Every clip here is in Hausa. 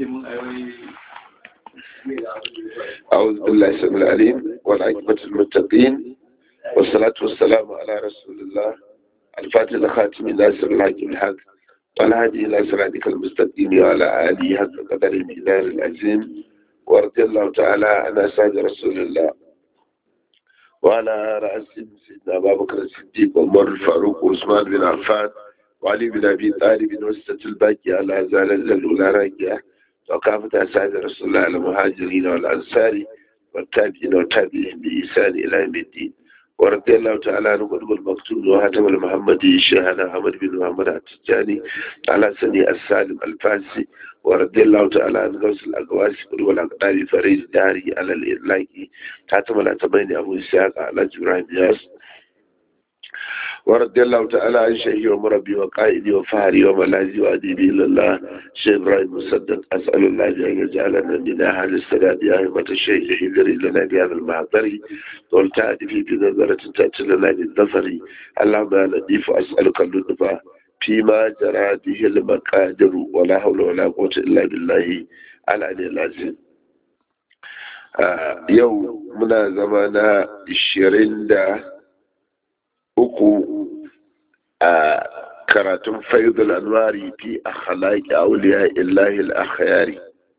cikin ayoyi أعوذ بالله السميع العليم والعاقبة للمتقين والصلاة والسلام على رسول الله الفاتح الخاتم ناصر الحق بالحق والهادي إلى صراطك المستقيم وعلى آله حق قدر المقدار العظيم ورضي الله تعالى عن أصحاب رسول الله وعلى رأسهم سيدنا أبا بكر الصديق وعمر الفاروق وعثمان بن عفان وعلي بن أبي طالب وستة الباقية على زال الأولى راكية وكافة أسعاد رسول الله المهاجرين والأنصار والتابعين والتابعين بإحسان إلى يوم الدين ورضي الله تعالى عن قلب المكتوب وهاتم المحمدي شيخنا محمد بن محمد التجاني على سني السالم الفاسي ورضي الله تعالى عن غوث الأقواس والأقدار فريد الداري على الإطلاق هاتم الأتمين أبو إسحاق على جبران ياس ورضي الله تعالى عن شيخي ومربي وقائدي وفهري وملاذي وأديبي إلى الله شيخ إبراهيم مصدق أسأل الله أن يجعلنا من أهل السداد يا أئمة الشيخ حذري لنا بهذا المحضر والتأتي في بنظرة تأتي لنا بالظفر اللهم يا لطيف أسألك اللطف فيما جرى به المقادر ولا حول ولا قوة إلا بالله العلي العظيم آه يوم منا زمانا الشرين uku a karatun faidul anwari fi akhlaqi awliya illahi al-akhyari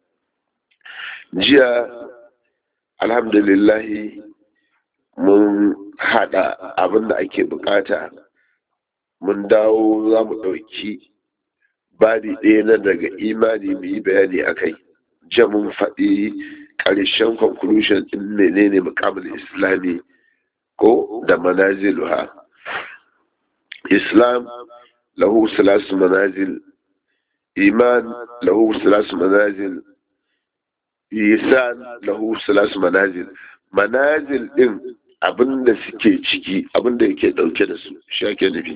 jiya alhamdulillah mun hada abin da ake bukata mun dawo za mu ɗauki babi ɗaya na daga imani mu yi bayani a kai jiya mun faɗi ƙarshen conclusion ɗin menene mukamul islami ko da manaziluha islam lahu salasu manazil iman lahu salasu manazil isan lahu salasu manazil manazil din abinda suke ciki abinda yake dauke da su shi ake nufi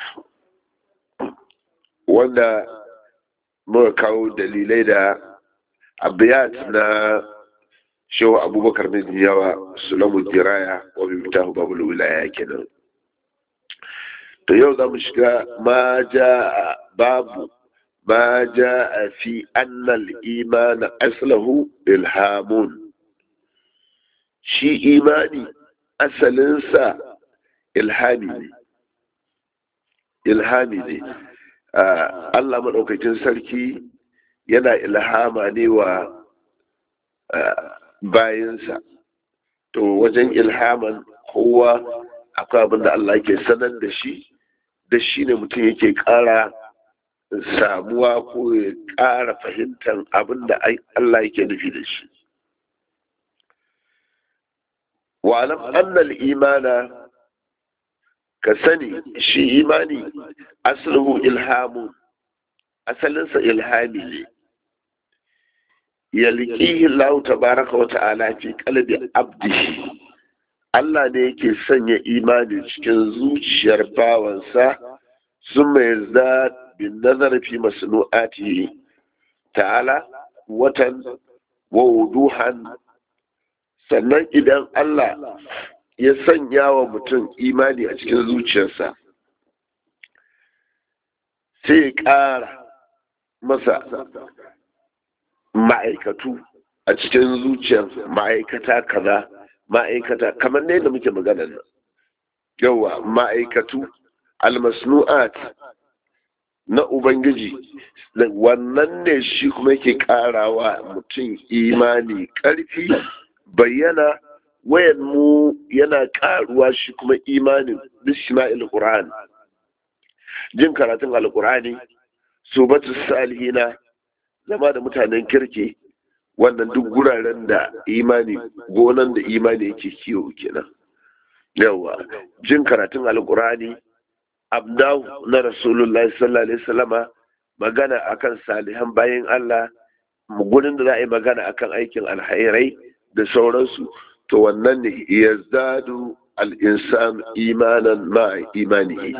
wanda muka kawo dalilai da abiyat na shehu abubakar bin yawa sulamu diraya wa bimtahu babul wilaya kenan to yau za mu shiga ma ja babu ma ja fi annal iman aslahu ilhamun shi imani asalinsa ilhami ne ilhami ne Allah maɗaukakin sarki yana ilhama ne wa bayansa to wajen ilhaman kowa akwai abin da Allah ke sanar da shi da shi ne mutum yake ƙara samuwa ko ya ƙara fahimtar abin da Allah yake nufi da shi wa'alam annal imana ka sani shi imani asluhu ilhamu asalinsa ilhami ne yalqihi Allah tabaraka wa ta'ala fi qalbi abdihi Allah ne yake sanya imani cikin zuciyar bawansa sun mai za bin nazar fi masnu'ati ta'ala watan wa wuduhan sannan idan Allah ya sanya wa mutum imani a cikin zuciyarsa sai ya ƙara masa ma'aikatu a cikin zuciyar ma'aikata kaza ma'aikata kamar ne da muke magana nan yawa ma'aikatu almasnu'at na ubangiji wannan ne shi kuma yake karawa mutum imani karfi bayyana wayan mu yana karuwa shi kuma imanin bisma'il qur'an jin karatun alqur'ani subatu salihina zama da mutanen kirki wannan duk guraren da imani gonan da imani yake kiwo kenan yawa jin karatun alkurani abdahu na rasulullahi sallallahu alaihi wasallama magana akan salihan bayan Allah gurin da za a yi magana akan aikin alhairai da sauransu to wannan ne yazdadu al-insan imanan ma imanihi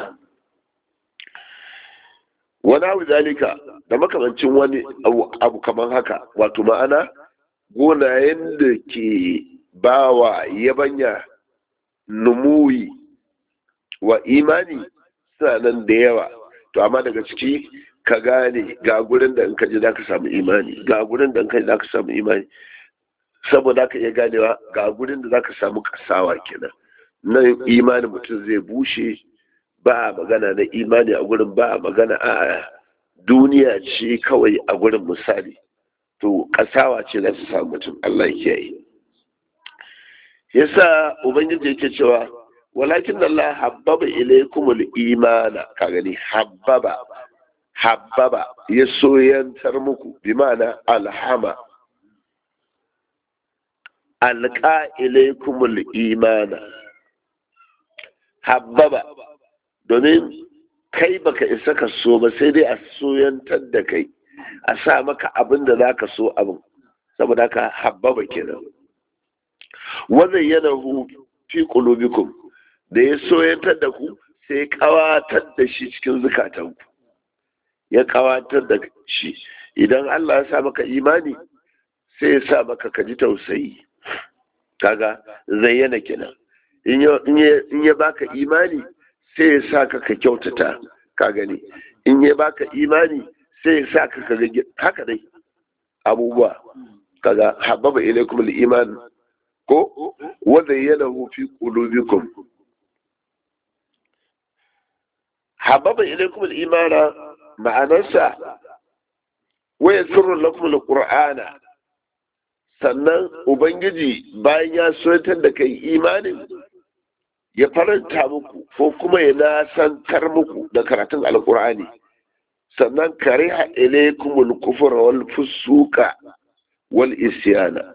wani abu zalika da makamancin wani abu kamar haka wato ma'ana gonayen da ke bawa yabanya numuwi wa imani suna nan da yawa to amma daga ciki ka gane ga gurin da in ka ji za ka samu imani ga gurin da in ka ji za ka samu imani saboda ka iya ganewa ga gurin da za ka samu kasawa kenan nan imanin mutum zai bushe ba a magana na imani a gurin ba a magana a duniya ce kawai a gurin misali to kasawa ce za su samu mutum Allah ya yi yasa ubangiji yake cewa walakin Allah habbaba ilaykumul imana ka gani habbaba habbaba ya soyantar muku bi ma'ana alhama alqa ilaykumul imana habbaba domin kai baka isa ka so ba sai dai a soyantar da kai a sa maka abin da za ka so abin saboda haka habbaba kenan wannan yana hu fi qulubikum da ya soyantar da ku sai kawatar da shi cikin zukatanku ya kawatar da shi idan Allah ya sa maka imani sai ya sa maka kaji tausayi kaga zayyana kenan in ya baka imani sai ya sa ka ka kyautata ka gani in ya baka imani sai ya sa ka ka haka dai abubuwa kaga hababa ilaikum al-iman ko wa zayyanahu fi qulubikum hababa ilaikum al-imana ma'anarsa wa yasirru lakum al-qur'ana sannan ubangiji bayan ya soyatar da kai imanin ya faranta muku ko kuma ya nasantar muku da karatun alkur'ani sannan kariha ilaykumul kufra wal fusuka wal isyana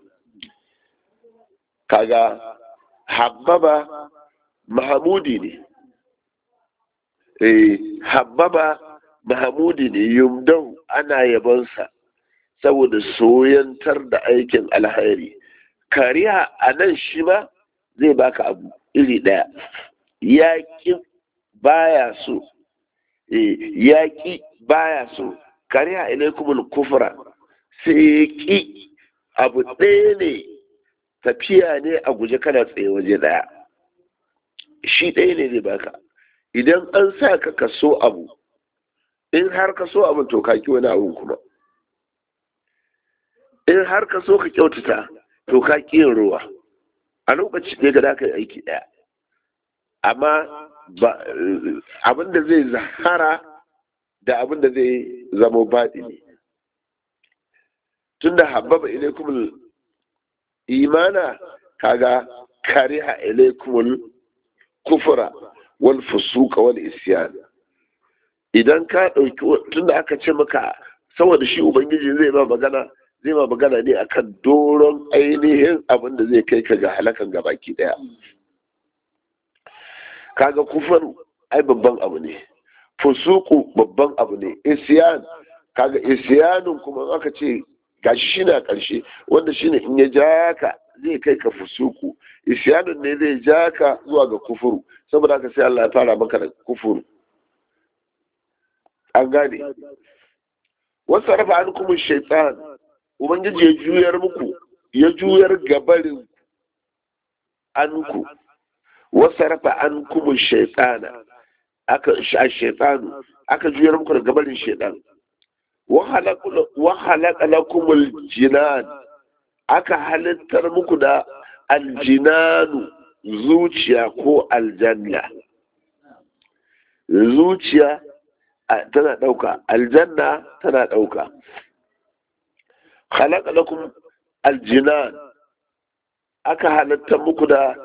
kaga habbaba mahamudi ne eh habbaba mahamudi ne yumdau ana yabonsa saboda soyantar da aikin alhairi kariya a nan shi ma zai baka abu iri ɗaya yaƙi baya so yaƙi baya so kariya ilaikumul kufra sai ƙi abu ɗaya ne tafiya ne a guje kana tsaye waje ɗaya shi ɗaya ne zai baka idan an sa ka ka so abu in har ka so abin to ka ki wani abun kuma in har ka so ka kyautata to ka ki yin ruwa a lokaci ne ga ka yi aiki ɗaya amma abin da zai zahara da abin da zai zamo baɗi ne tun da hababa ilaikumul imana kaga kariha ilaikumul kufura wal fusuka wal isyan idan ka ɗauki tun da aka ce maka saboda shi ubangiji zai ma magana zai ma magana ne akan doron ainihin abin da zai kai ka ga halakan gabaki daya kaga kufaru ai babban abu ne fusuku babban abu ne isyan kaga isyanun kuma aka ce gashi shi na ƙarshe wanda shine in ya ja ka zai kai ka fusuku isyanun ne zai ja ka zuwa ga kufuru saboda haka sai Allah ya fara maka da kufuru an gane wasu rafa an kuma shaitan ubangiji ya juyar muku ya juyar gabarin anku wasu rafa an kuma shaitana aka a shaitanu aka juyar muku da gabarin shaitan wa halaka lakumul jinan aka halittar muku da aljinanu zuciya ko aljanna zuciya tana ɗauka aljanna tana ɗauka halaka lakum aljinan aka halatta muku da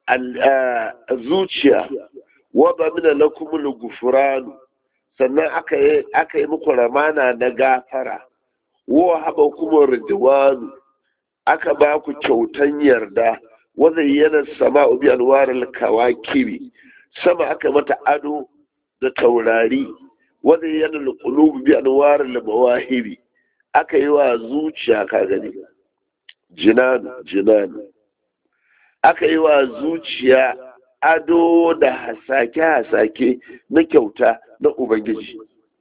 zuciya wadda mina lakum gufuranu sannan aka yi aka yi muku ramana na gafara wa haba kuma ridwanu aka ba ku kyautan yarda wanda yana sama ubi alwarar kawakiri sama aka mata ado da taurari wanda yana lukulubu bi anwarar mawahiri aka yi wa zuciya ka gani jinanu jinanu aka yi wa zuciya ado da hasake-hasake na kyauta na ubangiji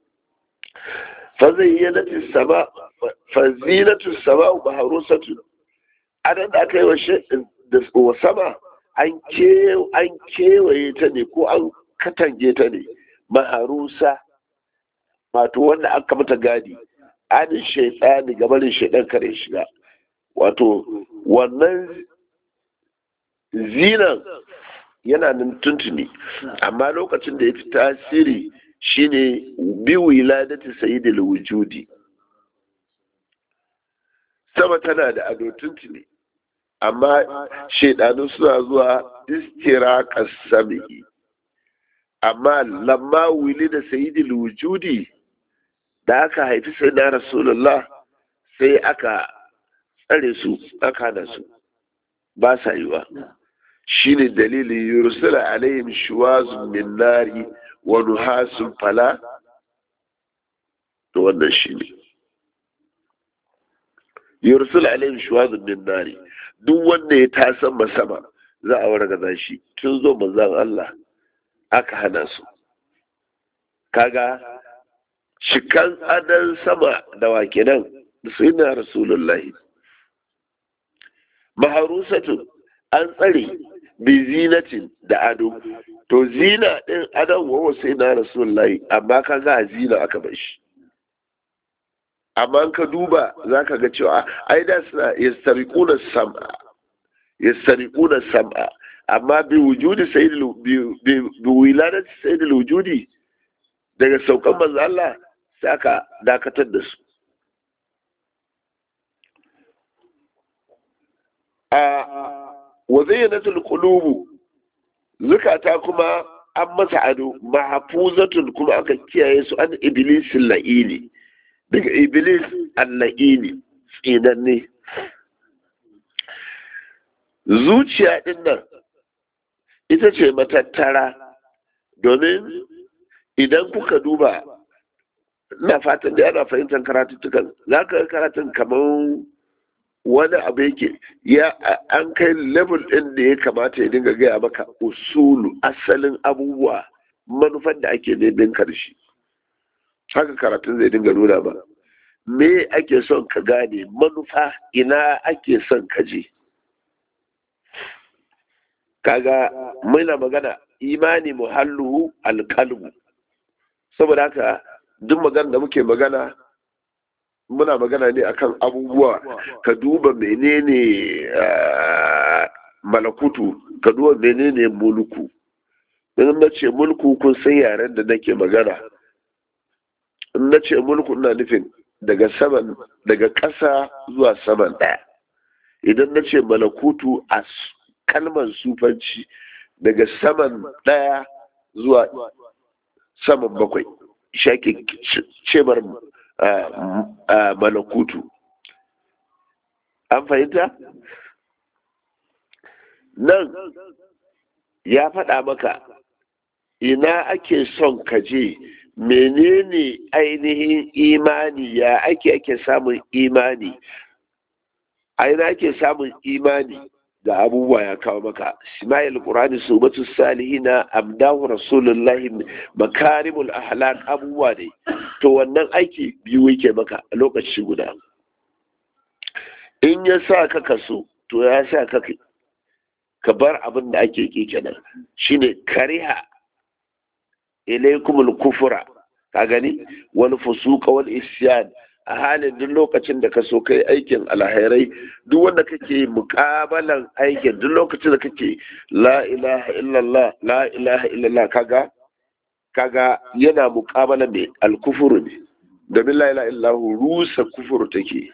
fazayyanatu sama fazinatu sama baharusatu adan da aka yi wa sama an kewaye ta ne ko an katange ta ne maharusa wato wanda aka mata gadi anin shaitani gabanin shaidan kare shiga wato wannan zinan yana nan tuntuni amma lokacin da ya fi tasiri shine bi wiladati sayyidil wujudi sama tana da ado tuntuni amma shaidanu suna zuwa istira kasami amma lamma wili da sayyidil wujudi da aka haifi sai na rasulullah sai aka tsare su aka hana su ba sa yiwa shine dalilin yursula alaihim shuwazun min nari wa nuhasun fala to wannan shine yursula alaihim shuwazun min nari duk wanda ya tasan sama za a wargaza shi tun zo manzon Allah aka hana su kaga shikan adan sama da wake nan sai na rasulullahi maharusatun an tsare bi zinatin da ado to zina din adon wawa sai na rasulullahi amma ka ga zina aka bar shi amma ka duba za ka ga cewa ai da suna yastariquna sam'a yastariquna sam'a amma bi wujudi sayyidil bi wiladati sayyidil wujudi daga saukan manzo Allah sai aka dakatar da su a wa zayyanatul qulubu zukata kuma an masa ado mahfuzatun kuma aka kiyaye su an iblisin la'ili daga iblis al-la'ili tsinanne zuciya din nan ita ce matattara domin idan kuka duba ina fatan da yana fahimtar karatuttukan za ka karatun kamar wani abu yake ya an kai level ɗin da ya kamata ya dinga gaya maka usulu asalin abubuwa manufan da ake neman karshe haka karatun zai dinga nuna ba me ake son ka gane manufa ina ake son ka je kaga muna magana imani muhallu alkalbu saboda haka duk magana da muke magana muna magana ne akan abubuwa ka duba menene malakutu ka duba menene mulku in na ce mulku kun san yaren da nake magana in na ce mulku ina nufin daga saman daga ƙasa zuwa saman ɗaya idan na ce malakutu a kalmar sufanci daga saman ɗaya zuwa saman bakwai shake cemar malakutu an fahimta nan ya faɗa maka ina ake son ka je menene ainihin imani ya ake ake samun imani a ina ake samun imani ga abubuwa ya kawo maka Ismail Qur'ani subatu salihina amdahu rasulullahi makarimul ahlak abubuwa ne to wannan aiki biyu yake maka a lokaci guda in ya sa ka kaso to ya sa ka ka bar abin da ake ki kenan shine kariha ilaykumul kufra ka gani wal fusuqa wal isyan a halin duk lokacin da ka so kai aikin alhairai duk wanda kake mukabalan aikin duk lokacin da kake la ilaha illallah la ilaha illallah kaga kaga yana mukabala mai alkufuru ne domin la ilaha illallah rusa kufuru take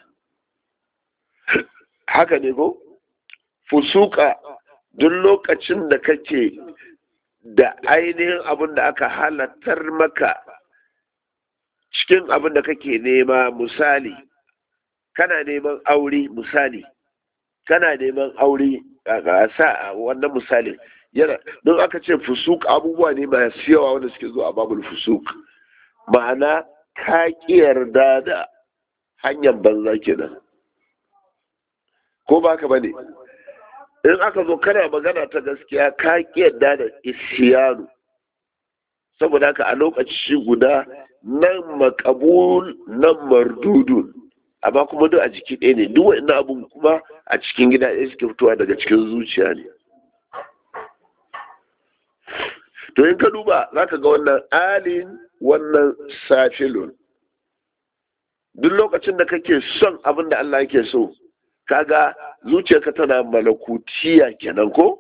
haka ne ko fusuka duk lokacin da kake da ainihin abin da aka halattar maka cikin abin da kake nema misali kana neman aure misali kana neman aure a sa wannan misalin yana don aka ce fusuk abubuwa ne masu yawa wanda suke zuwa babul fusuk ma'ana ka ƙi yarda da hanyar banza kenan ko ba ka bane in aka zo kana magana ta gaskiya ka ƙi yarda da isyanu saboda haka a lokaci guda nan makabul nan mardudun amma kuma duk a jiki ɗaya ne duk wani abun kuma a cikin gida ɗaya suke fitowa daga cikin zuciya ne to in ka duba za ka ga wannan alin wannan safilun duk lokacin da kake son abin da Allah yake so kaga zuciyarka tana malakutiya kenan ko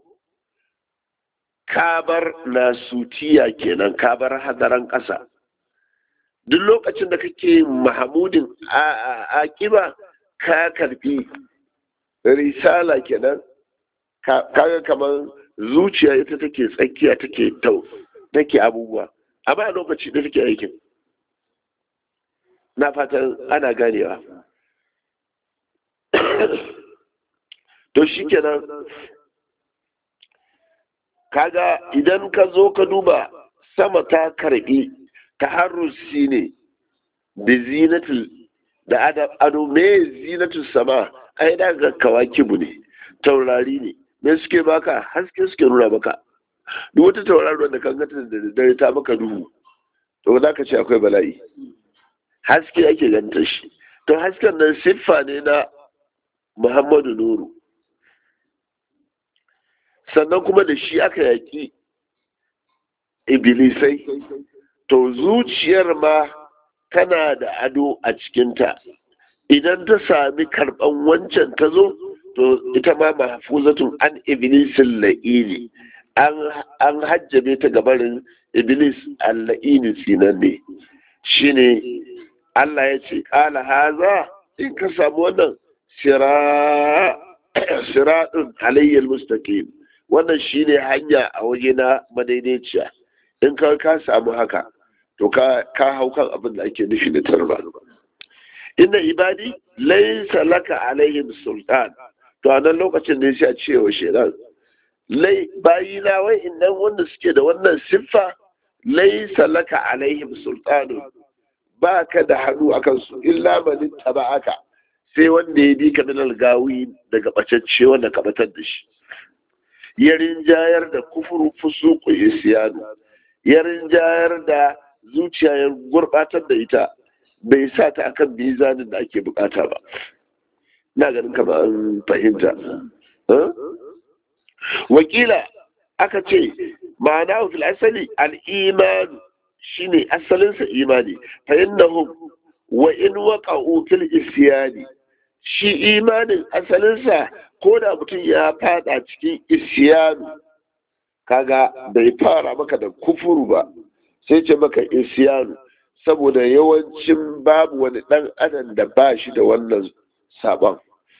kabar nasutiya kenan kabar hadaran ƙasa duk lokacin da kake mahamudin akiba ka karfi risala kenan kaga kamar zuciya ita take tsakiya take tau take abubuwa amma a lokaci da take aikin na fatan ana ganewa to shi kenan kaga idan ka zo ka duba sama ta karbi taharrusi ne da zinatul da ado me zinatul sama ai da ga kawakibu ne taurari ne me suke baka haske suke nuna maka duk wata tauraruwar da kan gata da dare ta maka duhu to za ka ce akwai bala'i haske ake ganta shi to hasken nan siffa ne na muhammadu nuru sannan kuma da shi aka yaƙi ibilisai to zuciyar ma tana da ado a cikinta idan ta sami karɓan wancan ta zo to ita ma mahfuzatun an iblisin la'ini an hajjabe ta gabarin iblis al-la'ini tsinan ne shine Allah ya ce ƙala haza in ka samu wannan siraɗin alayyar mustaqim wannan shine hanya a waje na madaidaiciya in ka ka samu haka to ka hau kan abin da ake nufi da tarba inna ibadi laysa laka alaihim sultan to a nan lokacin da ya ce wa shaidan lai bayina wai innan wanda suke da wannan siffa laysa laka alaihim sultanun ba ka da hannu a kansu illa manin aka sai wanda ya bi ka minal gawi daga bacacce wanda ka batar da shi ya rinjayar da kufuru fusuku isyanu ya rinjayar da zuciya ya gurbatar da ita bai sa ta akan mizanin da ake bukata ba na ganin kama an fahimta wakila aka ce ma'ana fil asali al-iman shine asalinsa imani fa innahum wa in waqa'u fil isyani shi imanin asalinsa ko da mutum ya fada cikin isyanu kaga bai fara maka da kufuru ba sai ce maka isyanu saboda yawancin babu wani dan adam da ba shi da wannan sabon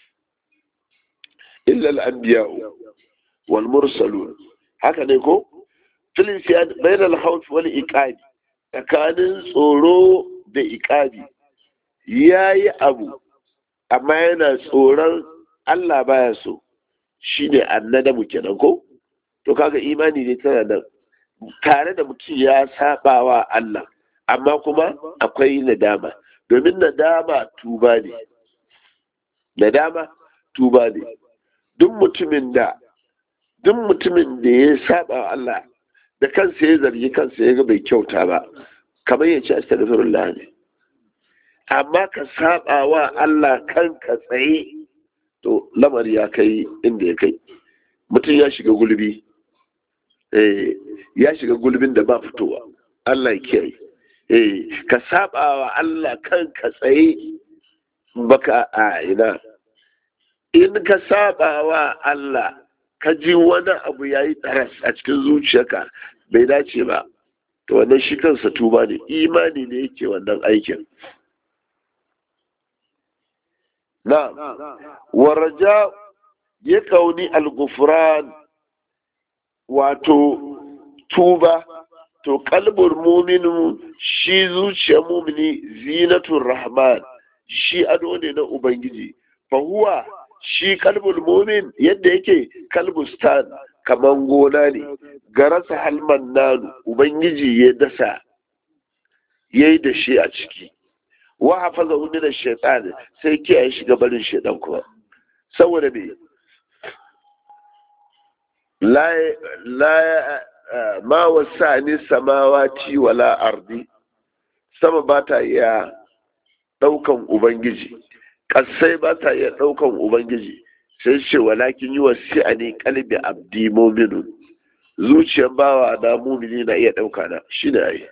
illa al-anbiya'u wal mursalun haka ne ko fil isyan bainal khawf wal iqabi tsakanin tsoro da iqabi yayi abu amma yana tsoron Allah baya so shine annadamu kenan ko to kaga imani ne tana da tare da mutum ya sabawa Allah amma kuma akwai nadama domin nadama tuba ne nadama tuba ne duk mutumin da duk mutumin da ya saba wa Allah da kansa ya zargi kansa ya ga bai kyauta ba kamar ya ce astaghfirullah ne amma ka saba wa Allah kanka tsaye to lamari ya kai inda ya kai mutum ya shiga gulbi eh ya shiga gulbin da ba fitowa Allah ya kiyaye eh ka saba wa Allah kanka tsaye baka a ina in ka saba wa Allah ka ji wani abu ya yi ɗaras a cikin zuciyarka bai dace ba to wannan shi kansa tuba ne imani ne yake wannan aikin na waraja ya kauni al-gufran wato tuba to kalbur muminu shi zuciyar mumini zinatun rahman shi ado ne na ubangiji fahuwa shi kalbul mumin yadda yake kalbustan kaman gona ne garasa halman nanu ubangiji ya dasa ya yi da shi a ciki wa hafaza hudu da shaitan sai kiyaye shiga barin shaitan kuma saboda me la ma wasa ni samawati wala ardi sama ba ta iya daukan ubangiji kasai ba ta iya daukan ubangiji sai ce walakin yi wasi a ne kalbi abdi mominu zuciyar bawa na mumini na iya ɗauka na shi ne ai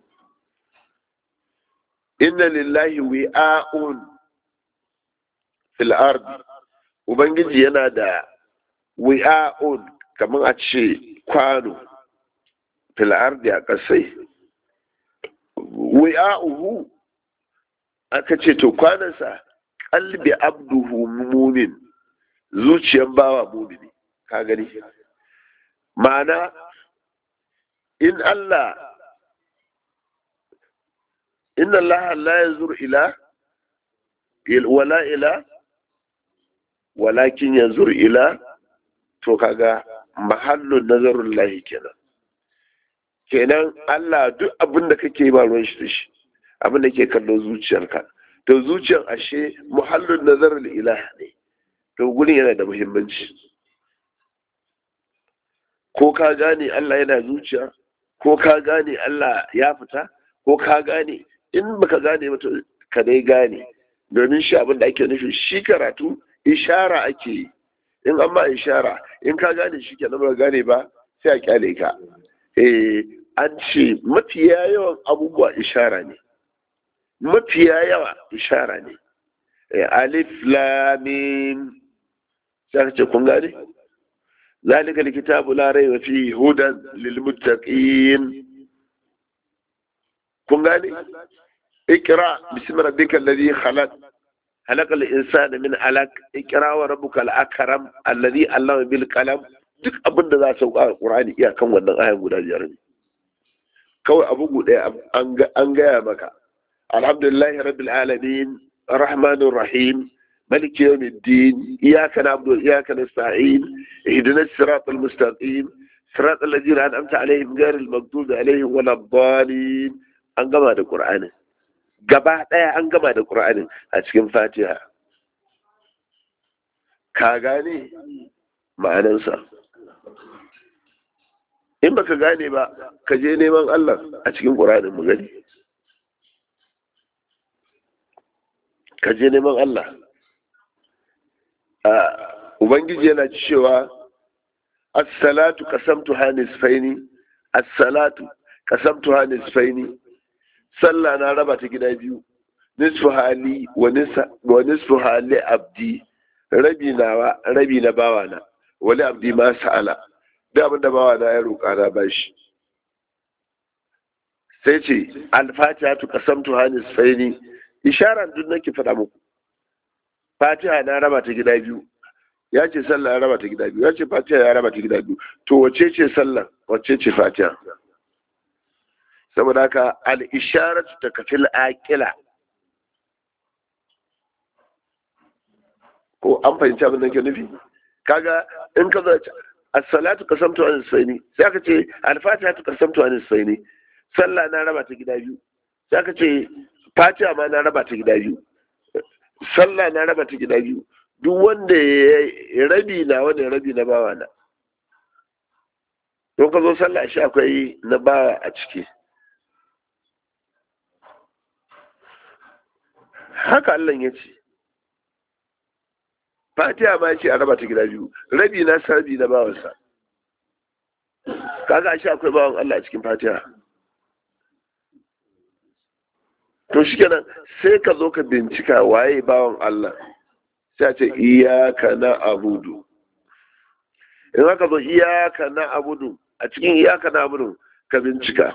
inna lillahi wi'a'un fil ard ubangiji yana da wi'a'un kamar a ce kwano fil ardi a ƙasai wi'a'uhu aka ce to kwanansa kalbi abduhu mumin zuciyar bawa mumini ka gani ma'ana in Allah inna Allah la yanzur ila wala ila walakin yanzur ila to kaga mahallun nazarun lahi kenan kenan Allah duk abin da kake ba ruwan shi da shi abin da ke kallon zuciyarka to zuciyar ashe muhallun nazarul ilah ne to gurin yana da muhimmanci ko ka gane Allah yana zuciya ko ka gane Allah ya fita ko ka gane in baka gane ba to ka dai gane domin shi abin da ake nufi shi karatu ishara ake yi in an ma ishara in ka gane shi kenan ba gane ba sai a kyale ka eh an ce mafiya yawan abubuwa ishara ne mafiya yawa ishara ne alif lamim sai ka ce kun gane ذلك الكتاب لا ريب فيه هدى للمتقين kun gane ikra bismi rabbika alladhi khalaq خلق الانسان من علق اقرا وربك الاكرم الذي علم بالقلم duk abin da za su sauka a Qur'ani iyakan wannan ayan guda biyar ne kawai abu guda an gaya maka alhamdulillahi rabbil alamin arrahmanir rahim ملك يوم الدين إياك نعبد وإياك نستعين اهدنا الصراط المستقيم صراط الذين أنعمت عليهم غير المغضوب عليهم ولا الضالين an gama da Qur'anin gaba ɗaya an gama da Qur'anin a cikin Fatiha ka gane ma'anansa in baka gane ba ka je neman Allah a cikin Qur'anin mu gani ka je neman Allah Ubangiji yana cewa as-salatu qasamtu hanisfaini as-salatu qasamtu hanisfaini sallah na raba ta gida biyu nisfu hali wa nisfu hali abdi rabi nawa rabi na bawana wali abdi ma sa'ala da abinda bawana ya roƙa na bashi sai ce al-fatiha tu qasamtu hanisfaini isharan duk nake faɗa muku fatiha na raba ta gida biyu ya ce sallah ya raba ta gida biyu ya ce fatiha ya raba ta gida biyu to wace ce sallah wace ce fatiha saboda haka al-isharatu takfil aqila ko an fahimci abin da ke nufi kaga in ka zo as-salatu qasamtu an sayni sai aka ce al-fatiha tu qasamtu an sayni sallah na raba ta gida biyu sai aka ce fatiha ma na raba ta gida biyu sallah na raba ta gida biyu duk wanda ya rabi na wanda rabi na bawa na don ka zo sallah shi akwai na bawa a ciki haka Allah ya ce fatiha ma ce a raba ta gida biyu rabi na sarbi na bawansa kaga shi akwai bawan Allah a cikin fatiha to shikenan sai ka zo ka bincika waye bawan Allah sai a ce iyaka na abudu in aka zo iyaka na abudu a cikin iyaka na abudu ka bincika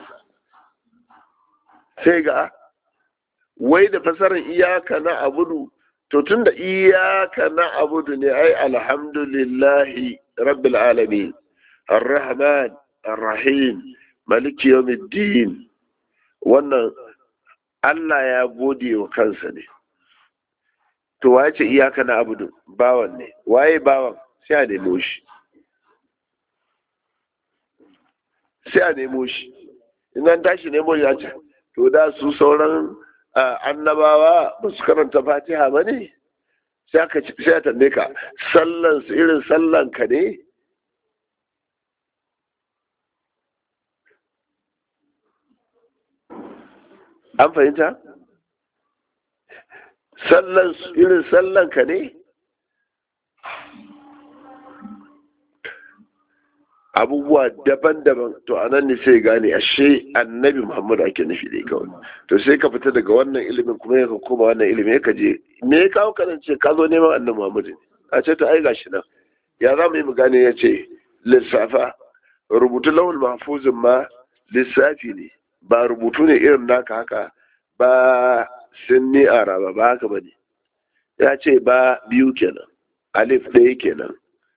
sai ga wai da fasarar iyaka na abudu to tun da iyaka na abudu ne ai alhamdulillahi rabbil alamin arrahman arrahim maliki yawmiddin wannan Allah ya gode wa kansa ne to waye ce iyaka na abudu bawan ne waye bawan sai a nemo shi sai a nemo shi in an tashi nemo ya ce to da su sauran annabawa ba su karanta fatiha ba ne sai a tambaye ka sallan su irin sallan ka ne an fahimta sallan su irin sallan ka ne abubuwa daban-daban to a nan ne sai gane ashe annabi muhammadu ake nufi da kawai to sai ka fita daga wannan ilimin kuma ya koma wannan ilimin ya je me ya kawo kanan ce ka zo neman annabi muhammadu ne a ce ta ai gashi nan ya za mu yi mu gane ya ce lissafa rubutu lawul mahfuzin ma lissafi ne ba rubutu ne irin naka haka ba sinni araba ba haka ba ne ya ce ba biyu kenan alif ɗaya kenan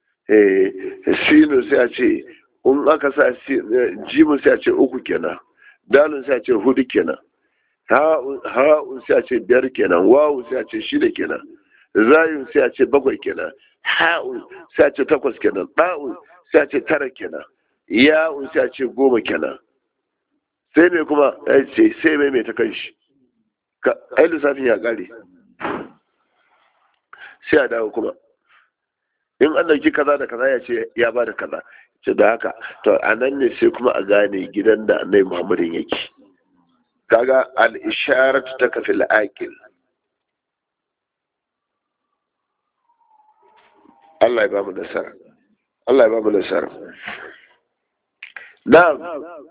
sinu sai a ce in aka sa jimin sai a ce uku kenan dalin sai a ce hudu kenan ha'un sai a ce biyar kenan wawun sai a ce shida kenan zayun sai a ce bakwai kenan ha'un sai a ce takwas kenan ɗa'un sai a ce tara kenan ya'un sai a ce goma kenan sai mai kuma ya ce sai mai mai ta kan shi ai lissafin ya ƙare sai a dawo kuma in an dauki kaza da kaza ya ce ya ba da kaza ce da haka to a nan ne sai kuma a gane gidan da annai muhammadin yake kaga al-isharat ta kafi al-aqil Allah ya ba mu nasara Allah ya ba mu nasara na'am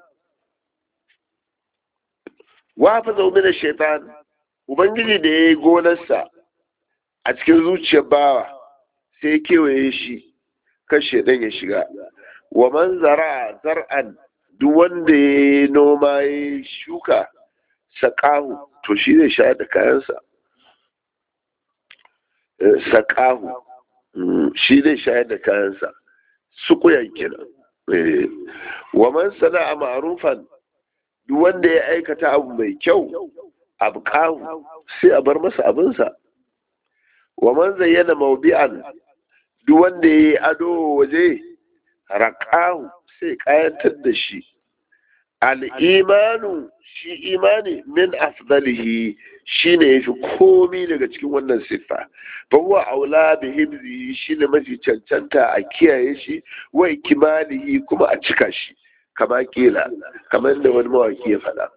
wa fa zo min shaitan ubangiji da yayi gonarsa a cikin zuciyar bawa sai kewaye shi kashe ɗan ya shiga wa man zara zar'an duk wanda ya yi noma ya shuka saƙahu to shi zai shayar da kayansa saƙahu shi zai shayar da kayansa sukuyan kenan wa man sana'a ma'rufan duk wanda ya aikata abu mai kyau abu kahu sai a bar masa abinsa wa man zayyana mawbi'an duk wanda ya yi ado waje raƙahu sai ƙayantar da shi al'imanu shi imani min afdalihi shi ne ya fi komi daga cikin wannan siffa fa huwa aula bi hibzihi shi ne mafi cancanta a kiyaye shi wai kimalihi kuma a cika shi kama kila kamar da wani mawaki ya faɗa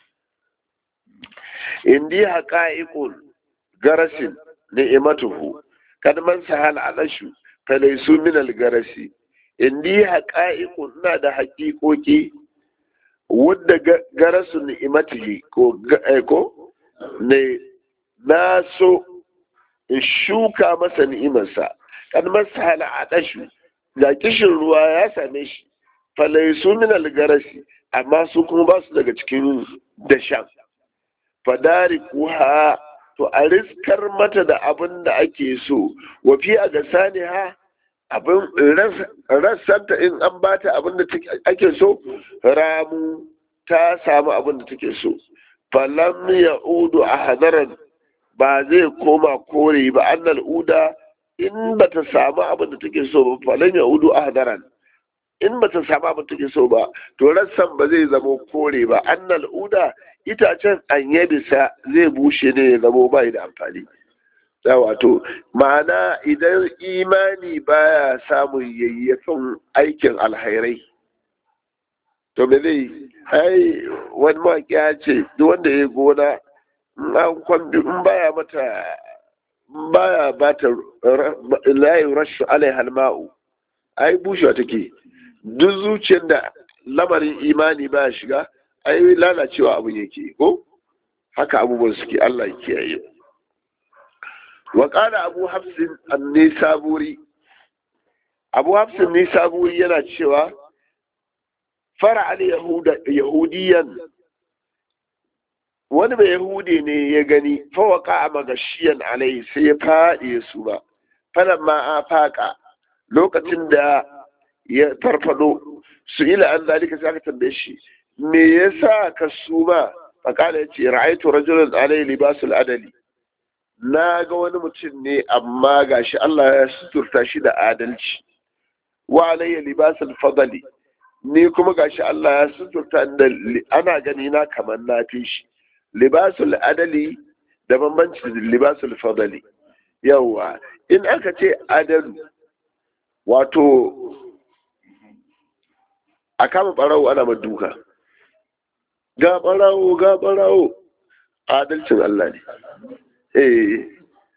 indi haƙa'iƙun garasin ni'imatuhu kad man sahal alashu falaisu min algarasi indi haqa'iqu ina da haƙiƙoƙi wadda garasu ni'imatihi ko ko ne na so in shuka masa ni'imarsa kad man sahal alashu da kishin ruwa ya same shi falaisu min algarasi amma su kuma ba su daga cikin dashan fadari kuha to a riskar mata da abin da ake so wafi a ga sani ha abin rassanta in an bata abin da ake so ramu ta samu abin da take so falam ya udu a hadaran ba zai koma kore ba annal uda in ba ta samu abin da take so ba falam ya udu a hadaran in ba ta samu abin da take so ba to rassan ba zai zama kore ba annal uda itacen an bisa zai bushe ne ya zamo bai da amfani wato ma'ana idan imani baya samun yayyafin aikin alhairai to me zai ai wani mawaƙi ya ce duk wanda ya gona an kwambi in baya mata baya bata layi rashu alai halma'u ai bushewa take duk zuciyar da lamarin imani baya shiga ai lalacewa abin yake ko haka abubuwan suke Allah ya kiyaye wa qala abu hafsin an-nisaburi abu hafsin nisaburi yana cewa fara al yahuda yahudiyan wani mai yahudi ne ya gani fawaka a magashiyan alai sai ya faɗi su ba falan ma a faƙa lokacin da ya farfado su ila an zalika sai aka tambaye shi me yasa ka suma faƙala ya ce ra'aitu rajulan alai libasul adali na ga wani mutum ne amma gashi Allah ya suturta shi da adalci wa alayya libasul fadali ni kuma gashi Allah ya suturta da ana gani na kamar na fi shi libasul adali da bambanci da libasul fadali yawa in aka ce adalu wato a kama ɓarawo ana duka ga ɓarawo ga ɓarawo adalcin Allah ne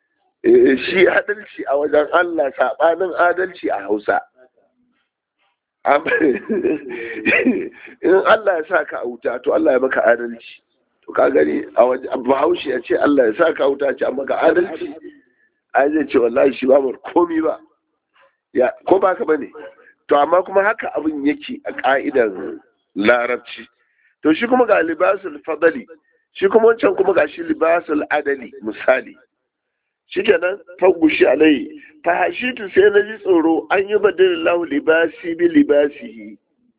eh shi adalci a wajen Allah saɓanin adalci a Hausa in Allah ya sa ka a wuta to Allah ya maka adalci to ka gani a waje bahaushe ya ce Allah ya sa ka a wuta ce an maka adalci ai zai ce wallahi shi ba mu komi ba ya ko ba ka bane to amma kuma haka abin yake a ka'idan larabci to shi kuma ga libasul fadali shi kuma wancan kuma ga shi libasul adali misali shikenan fagushi alai fa hashitu sai na ji tsoro an yi badalillahu libasi bi libasihi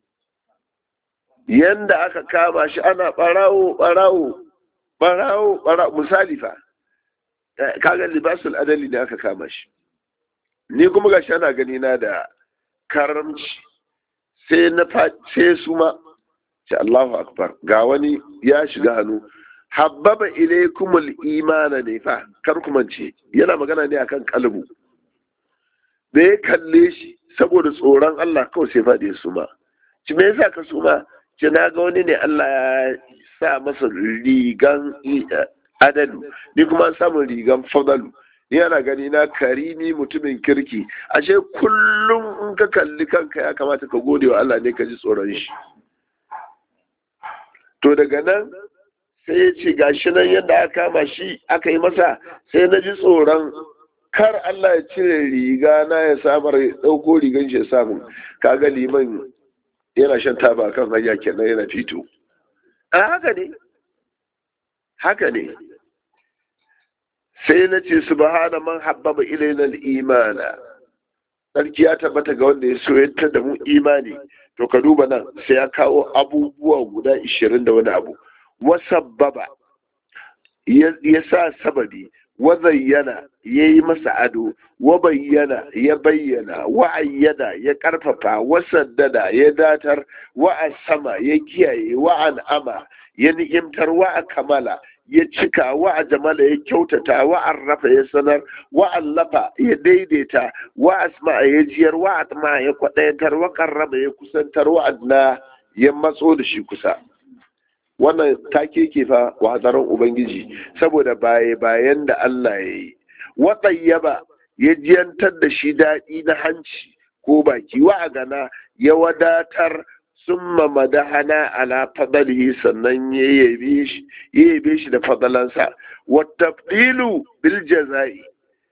yanda aka kama shi ana barawo barawo barawo barawo misali fa kaga libasul adali ne aka kama shi ni kuma gashi ana gani na da karamci sai na sai su ma ce Allahu akbar ga wani ya shiga hannu habbaba ilaykumul imana ne fa kar ku mance yana magana ne akan kalbu da ya kalle shi saboda tsoron Allah kawai sai faɗi su ma ci me yasa ka su ma ce na ga wani ne Allah ya sa masa rigan adalu ni kuma samun rigan fadalu yana gani na karimi mutumin kirki ashe kullum in ka kalli kanka ya kamata ka gode wa Allah ne ka ji tsoron shi to daga nan sai ya ce gashi nan yadda aka kama shi aka yi masa sai na ji tsoron kar Allah ya cire riga na ya samar ya ɗauko rigan shi ya samu kaga liman yana shan taba kan hanya kenan yana fito a haka ne haka ne sai na ce subhana man habbaba ilaina al-imana sarki ya tabbata ga wanda ya soyanta da mu imani to ka duba nan sai ya kawo abubuwa guda ishirin da wani abu wasabbaba ya sa sababi wa zayyana ya yi masa ado wa bayyana ya bayyana wa ayyada ya karfafa wa saddada ya datar wa sama ya kiyaye wa an'ama ya ni'imtar wa kamala ya cika wa a jamala ya kyautata wa arrafa ya sanar wa allafa ya daidaita wa asma ya jiyar wa atma ya kwaɗayatar wa karraba ya kusantar wa adna ya matso da shi kusa wannan take ke fa watsarin ubangiji saboda baye bayan da Allah ya yi wa tsayyaba ya jiyantar da shi daɗi na hanci ko baki wa a gana ya wadatar summa madahana ala fadalihi sannan ya yabe shi da fadalansa wa tafdilu bil jazai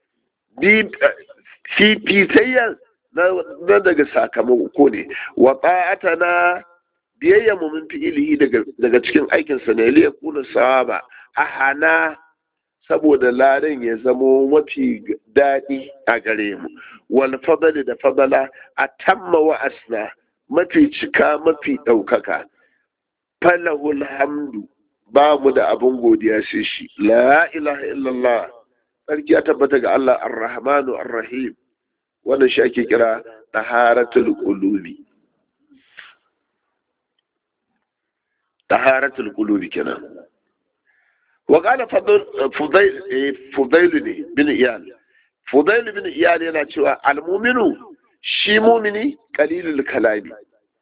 fifitayya na daga sakamako ne wa ta'atana biyayya mu min fi'ilihi daga cikin aikinsa ne liya kuna sawaba a hana saboda ladan ya zamo mafi daɗi a gare mu wal fadali da fadala a tamma wa asna mafi cika mafi ɗaukaka falahul hamdu ba mu da abin godiya sai shi la ilaha illallah sarki ya tabbata ga Allah ar-rahmanu ar-rahim wannan shi ake kira taharatul qulubi taharatul qulubi kenan wa qala fudail fudail bin iyal fudail bin iyal yana cewa al-mu'minu shi mumini kalilul kalami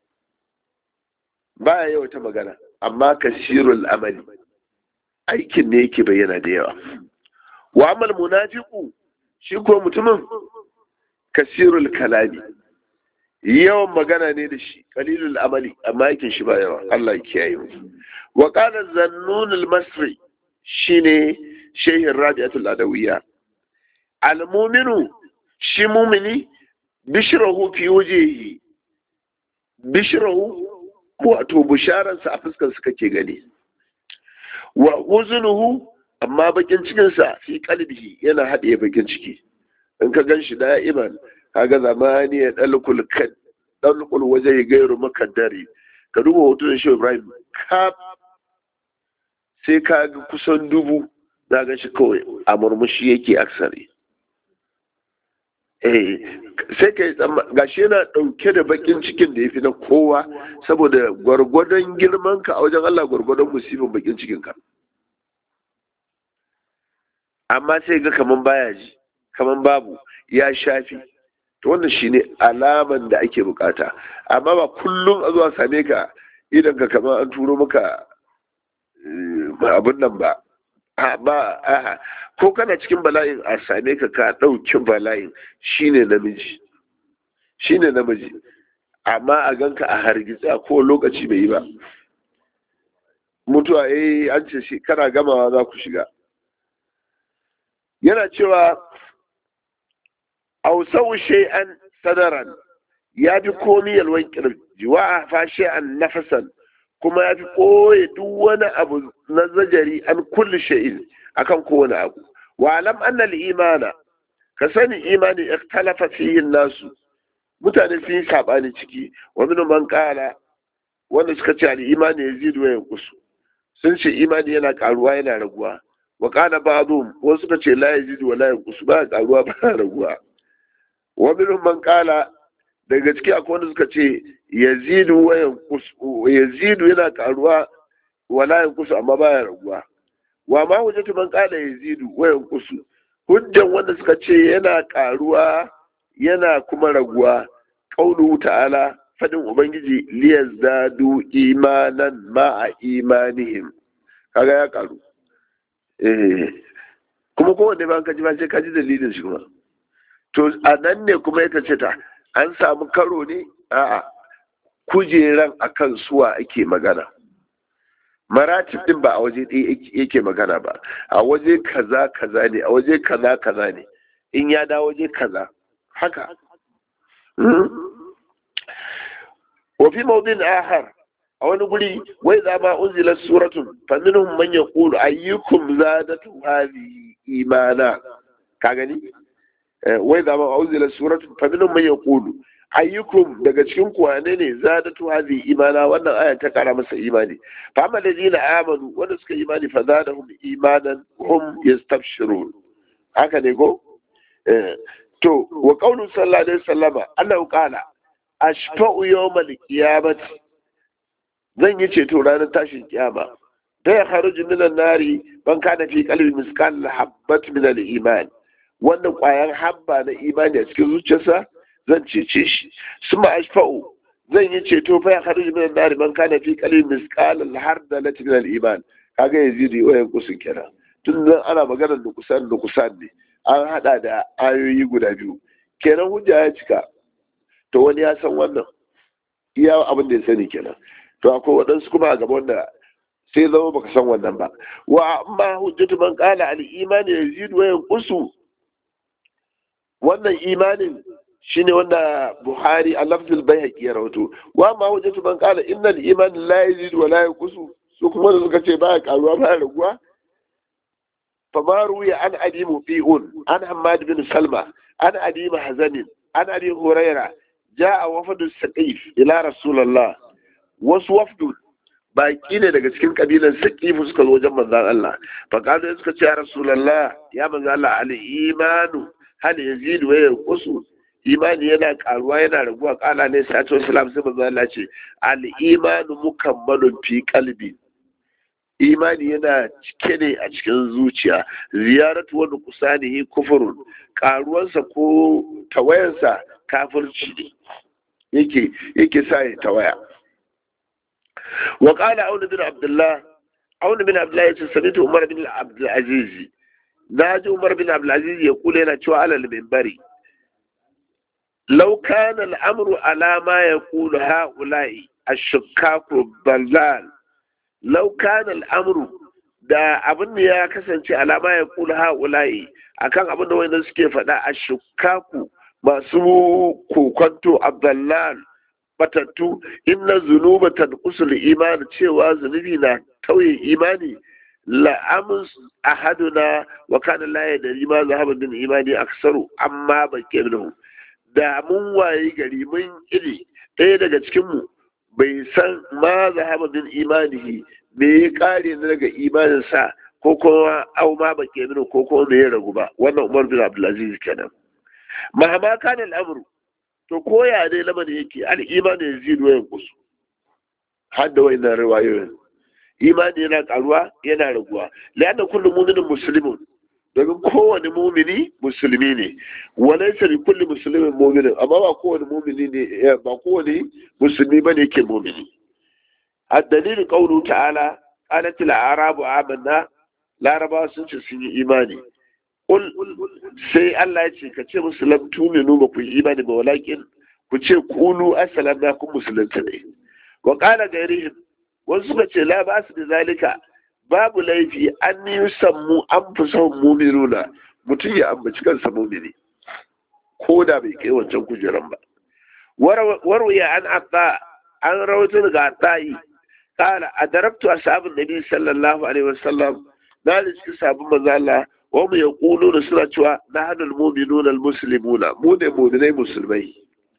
baya yawa magana amma kasirul amali aikin ne yake bayyana da yawa wa amal munafiqu shi ko mutumin kasirul kalami yawan magana ne da shi kalilul amali amma aikin shi ba yawa Allah ya kiyaye mu wa qala zannun al-masri shine shehin rabi'atul adawiyya al-mu'minu shi mumini bishirahu fi wajehi bishirahu wato bisharansa a fuskar su kake gani wa uzunuhu amma bakin cikinsa fi kalbihi yana haɗe bakin ciki in ka gan shi da'iman kaga zamani ya dalkul kad dalkul waje gairu makaddari ka duba hoton shi Ibrahim ka sai ka ga kusan dubu na gan shi kawai a murmushi yake aksari eh sai ka yi gashi yana ɗauke da bakin cikin da ya fi na kowa saboda gwargwadon girman ka a wajen Allah gwargwadon musibin bakin cikin ka amma sai ga kaman baya ji kaman babu ya shafi to wannan shine alaman da ake bukata amma ba kullum a zuwa same ka idan ka kaman an turo maka abun nan ba ba aha ko kana cikin bala'in a same ka ka ɗauki bala'in shine namiji shine namiji amma a ganka a hargitse a kowane lokaci bai yi ba mutuwa eh an ce shi kana gamawa za ku shiga yana cewa ausau shay'an sadaran ya fi komi yalwan kirji wa fa shay'an nafasan kuma ya fi koye duk wani abu na zajari an kulli shay'in akan kowane abu wa alam anna al-imana ka sani imani ikhtalafa fihi nasu mutane sun yi sabani ciki wa min man qala wanda suka ce al-imani yazidu wa yanqusu sun ce imani yana karuwa yana raguwa wa qala ba'dhum wasu suka ce la yazidu wa la yanqusu ba karuwa ba raguwa wa min man qala daga ciki akwai wanda suka ce yazidu wa yanqusu yazidu yana karuwa wa la yanqusu amma baya raguwa wa ma hujjatu man qala yazidu wa yanqusu hujjan wanda suka ce yana karuwa yana kuma raguwa qauluhu ta'ala fadin ubangiji liyazdadu imanan ma'a imanihim kaga ya karu eh kuma kowanne ba ka ji ba sai ka ji dalilin shi kuma to a nan ne kuma ya ce ta an samu karo ne a'a kujeran akan suwa ake magana maratib din ba a waje ɗaya yake magana ba a waje kaza kaza ne a waje kaza kaza ne in ya da waje kaza haka wafi maudin ahar a wani guri wai za ma unzila suratun faminhum man yaqulu ayyukum zadatu hadhihi imana ka gani wai za ma unzila suratun faminhum man yaqulu ayyukum daga cikin ku wane ne zadatu hadhi imana wannan aya ta kara masa imani fa amma ladina amanu wanda suka imani fa zadahum imanan hum yastabshirun haka ne ko to wa qawlu sallallahu alaihi wasallama annahu qala ashfa'u yawmal qiyamati zan yi ceto ranar tashin kiyama da ya kharuju minan nari ban kana fi qalbi misqal habbat min al-iman wannan kwayan habba na imani a cikin zuciyarsa zan cece shi suma ashfa'u zan yi ceto fa ya kharuju min an-nar man kana fi qalbi misqal al-hardalat min al-iman kaga yazidi wayan kusun kenan tun nan ana magana da kusan da kusan ne an hada da ayoyi guda biyu kenan hujja ya cika to wani ya san wannan iya abin da ya sani kenan to akwai waɗansu kuma a gaban da sai zama baka san wannan ba wa amma hujjatu man qala al-iman yazidu wa yanqusu wannan imanin shine wanda Buhari a lafzul bayhaqi ya rawato wa ma wajatu man qala innal iman la yazid wa la yanqus su kuma da suka ce baya karuwa baya raguwa fa ma ruya an abi mufi'un an hammad bin salma an abi mahzanin an abi huraira jaa wafdu saqif ila rasulullah wasu wafdu baki ne daga cikin kabilan saqifu suka zo wajen manzon Allah fa kaza suka ce ya rasulullah ya manzon Allah al imanu hal yazid wa yanqus imani yana karuwa yana raguwa kala ne sai to islam sai manzo Allah ce al imanu mukammalun fi qalbi imani yana cike ne a cikin zuciya ziyaratu wa nuqsanihi kufrun karuwansa ko tawayansa kafirci ne yake yake sa ya tawaya wa qala aun bin abdullah aun bin abdullah yace samitu umar bin abdul aziz naji umar bin abdul aziz ya kula yana cewa alal minbari لو كان الأمر على ما يقول هؤلاء الشكاك الضلال لو كان الأمر da abin da ya kasance alama ya kula ha'ula'i akan abin da wanda suke faɗa a shukaku masu kokonto abdallal batattu inna zunuba tanqusul imani cewa zunubi na tauye imani la'amus ahaduna wa kana la yadri ma zahaba min imani aksaru amma bakke minhu da mun waye gari mun iri ɗaya daga cikinmu bai san ma zahaba min imanihi me ya kare na daga imaninsa ko kuma au ma ba ke mini ko kuma me ya ragu ba wannan umar bin abdulaziz kenan mahama kana al'amru to koya dai lamarin yake al imani yazidu wa yanqusu har da wayannan riwayoyin imani yana karuwa yana raguwa la'anna kullu mu'minin muslimun domin kowane mumini musulmi ne walaysa li kulli muslimin mu'minin amma ba kowane mumini ne ba kowane musulmi bane yake mumini الدليل قوله تعالى قالت الأعراب آمنا لا ربا سنce sun yi imani قل sai Allah ya ce ka ce musu lam tuminu ba ku yi imani ba walakin ku ce kulu assalamna kun musulunta ne wa qala gairihim wasu suka ce la ba su da zalika babu laifi an yi sammu an fi son muminuna mutum ya ambaci kansa mumini ko da bai kai wancan kujeran ba warwaya an atta an rawaito daga atta'i kala a darabtu ashabin nabi sallallahu alaihi wasallam na da cikin sabon manzo Allah wa mu yaqulu da suna cewa nahnu almu'minuna almuslimuna mu ne mu'minai musulmai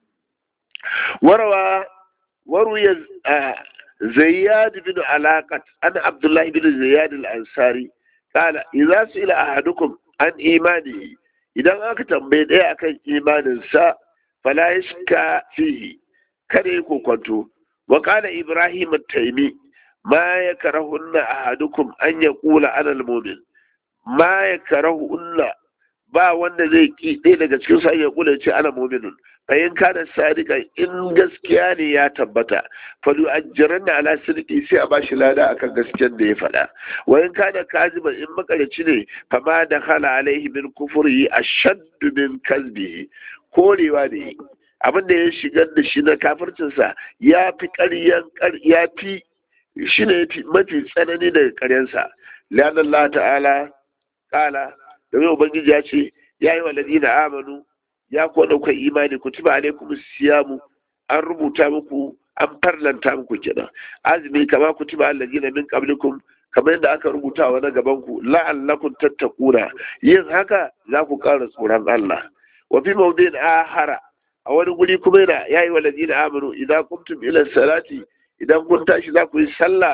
warawa warwaya زياد بن علاقة أنا عبد الله بن زياد الأنصاري قال إذا سئل أحدكم عن إيمانه إذا أكتم بين إيه أكن إيمان سا فلا يشكى فيه كان يكون كنتو وقال إبراهيم التيمي ما يكرهن أحدكم أن يقول أنا المؤمن ما يكرهن ba wanda zai ki ɗaya daga cikin sa ya kula ce ana mu'minun bayan kana sadika in gaskiya ne ya tabbata fa du ajran ala sidqi sai a bashi lada akan gaskiyar da ya faɗa wa in kana kaziban in makarici ne fa ma da khala alaihi min kufri ashaddu min kalbihi korewa ne abin da ya shigar da shi na kafircinsa ya fi ƙaryan ya fi shi ne mafi tsanani daga ƙaryansa lian Allah ta'ala kala domin ubangiji ya ce ya yi wa ladina amanu ya kuwa ɗaukar imani kutuba alaikum siyamu an rubuta muku an farlanta muku kenan azumi kama kutuba alladina min qablikum kamar yadda aka rubuta wa na gaban ku la'allakum tattaquna yin haka za ku ƙara tsoron Allah wa fi mawdin ahara a wani guri kuma yana ya yi wa ladina amanu idan kuntum ila salati idan kun tashi za ku yi sallah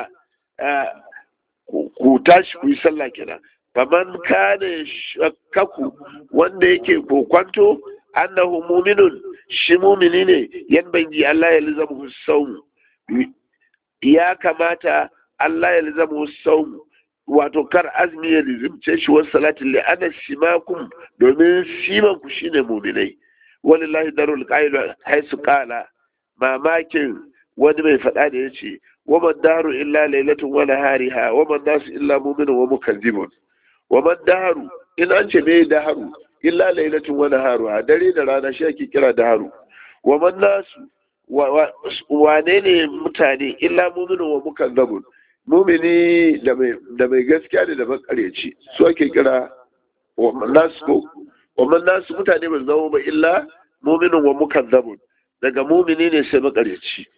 ku tashi ku yi sallah kenan faman kana shakkaku wanda yake kokwanto annahu muminun shi mumini ne yan bangi Allah ya lizamu saum ya kamata Allah ya lizamu saum wato kar azmi ya lizimce shi wasu salatin li ana simakum domin siman ku shine muminai walillahi darul qailu haisu qala mamakin wani mai faɗa da yace wa man daru illa lailatun wa nahariha wa man nasu illa mu'minun wa mukazzibun wa man daharu in an ce me daharu illa lailatun wa naharu a dare da rana shi ake kira daharu wa man nasu wane ne mutane illa mu'minun wa mukazzabun mumini da mai da mai gaskiya da makareci su ake kira wa man nasu ko wa man nasu mutane ba zama ba illa mu'minun wa mukazzabun daga mumini ne sai makareci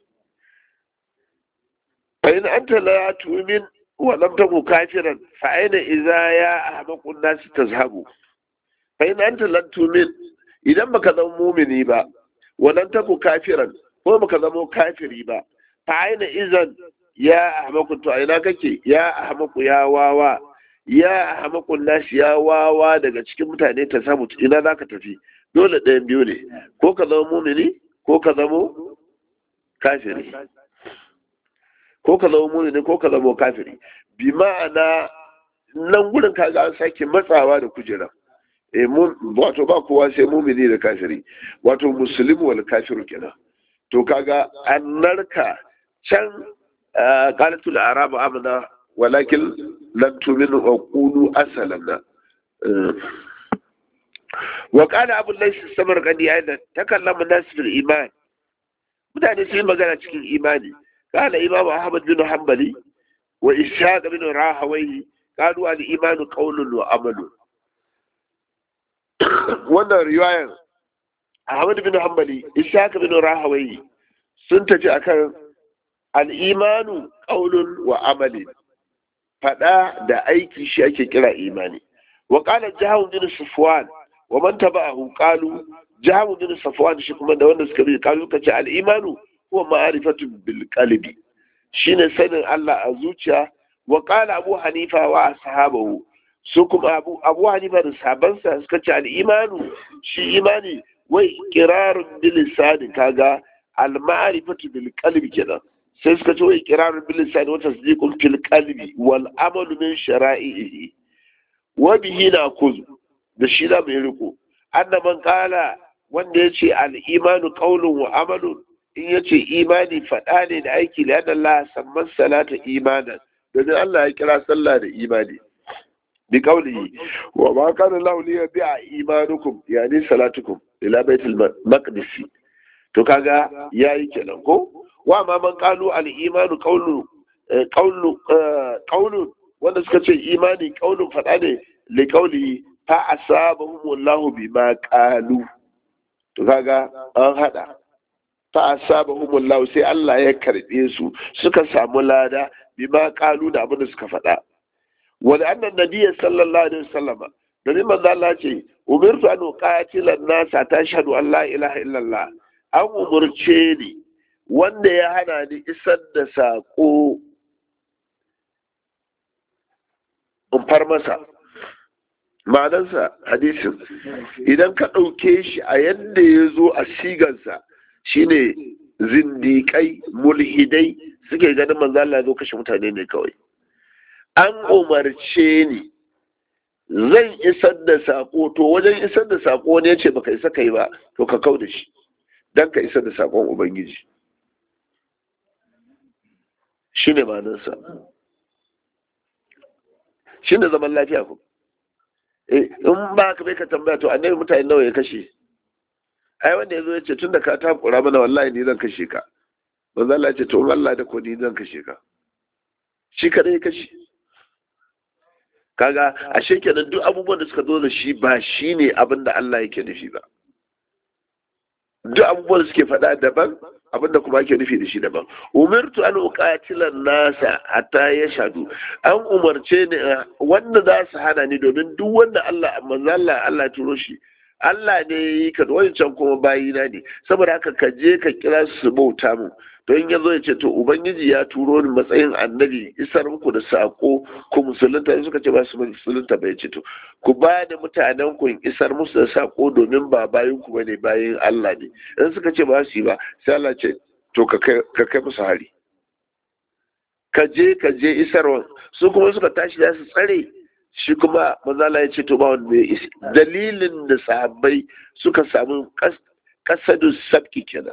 fa in anta la tu'min ولم تكن كافرا فأين إذا يا أحمق الناس تذهب فإن أنت لن تؤمن إذا ما كان مؤمني با ولن تكن كافرا هو ما كان كافري با فأين إذا يا أحمق تو أين كake ya ahmaku ya wawa ya ahmaku nas ya wawa daga cikin mutane ta samu ina zaka tafi dole ɗayan biyu ne ko ka zama mumini ko ka zama kafiri ko ka zama mumini ko ka zama kafiri bi ma'ana nan gurin kaga an sake matsawa da kujera e wato ba kowa sai mumini da kafiri wato musulmi wal kafiru kenan to kaga an narka can qalatul arabu amana walakin lam tu'minu wa qulu aslamna wa qala abu laysa samarqandi aidan takallama nas fil iman mutane sun magana cikin imani قال إمام أحمد بن حنبلي وإسحاق بن راهويه قالوا الإيمان قول وعمل wannan riwayar Ahmad bin Hanbali Ishaq bin Rahawai sun tafi akan al-imanu qaulun wa amali fada da aiki shi ake kira imani wa qala Jahm bin Sufwan wa man tabi'ahu qalu Jahm bin Sufwan shi kuma da wanda suka bi qalu kace al-imanu huwa ma'arifatu bil qalbi shine sanin Allah a zuciya wa qala Abu Hanifa wa ashabahu su kuma Abu Abu Hanifa da sahabansa suka ce al-imanu shi imani wai qirarun bil lisan kaga al ma'rifatu bil qalbi kenan sai suka ce wai qirarun bil lisan wa tasdiqun fil qalbi wal amalu min shara'ihi wa bihi na'khudh da shi da mai riko annaban qala wanda yace al imanu qawlun wa amalun in ya ce imani faɗa ne da aiki da yadda Allah samman salata imanan domin Allah ya kira sallah da imani bi qawlihi wa ma kana lahu li yabi'a imanukum yani salatukum ila baitul maqdis to kaga yayi kenan ko wa ma man qalu al imanu qawlu qawlu qawlu wanda suka ce imani qawlun fada ne li qawli fa asabahum wallahu bima qalu to kaga an hada fa asabahum wallahu sai Allah ya karbe su suka samu lada bima qalu da abin da suka faɗa wa annan nabiyyi sallallahu alaihi wasallama domin manzo Allah ce umirtu an uqatila an-nasa tashhadu an la ilaha illallah an umurce ni wanda ya hana ni isar da sako in far masa ma'anarsa hadisin idan ka ɗauke shi a yadda ya zo a sigansa shine zindiƙai mulhidai suke ganin manzo Allah zo kashe mutane ne kawai an umarce ni zan isar da sako to wajen isar da sako ne ce baka isa kai ba to ka kau da shi dan ka isar da sakon ubangiji shine ma'anarsa shine zaman lafiya ku in ba ka bai ka tambaya to annabi mutane nawa ya kashe ai wanda ya zo ya ce tun da ka takura mana wallahi ni zan kashe ka manzo Allah ya ce to Allah da ko ni zan kashe ka shi kadai ya kashe kaga ashe kenan duk abubuwan da suka zo da shi ba shine abin da Allah yake nufi ba duk abubuwan da suke faɗa daban abin da kuma ake nufi da shi daban umirtu an uqatila nasa hatta yashhadu an umarce ni wanda za su hana ni domin duk wanda Allah manzo Allah Allah turo shi Allah ne yi ka wancan kuma bayina ne saboda haka ka je ka kira su bauta mu don ya zo ya ce to ubangiji ya turo ni matsayin annabi isar muku da sako ku musulunta in suka ce ba su musulunta bai ce to ku ba da mutanen ku isar musu da sako domin ba bayin ku bane bayin Allah ne in suka ce ba su yi ba sai Allah ce to ka kai musu hari ka je ka je isarwa su kuma suka tashi da su tsare shi kuma manzala ya ce to ba wanda ya isi dalilin da sahabbai suka samu kasadu sabki kenan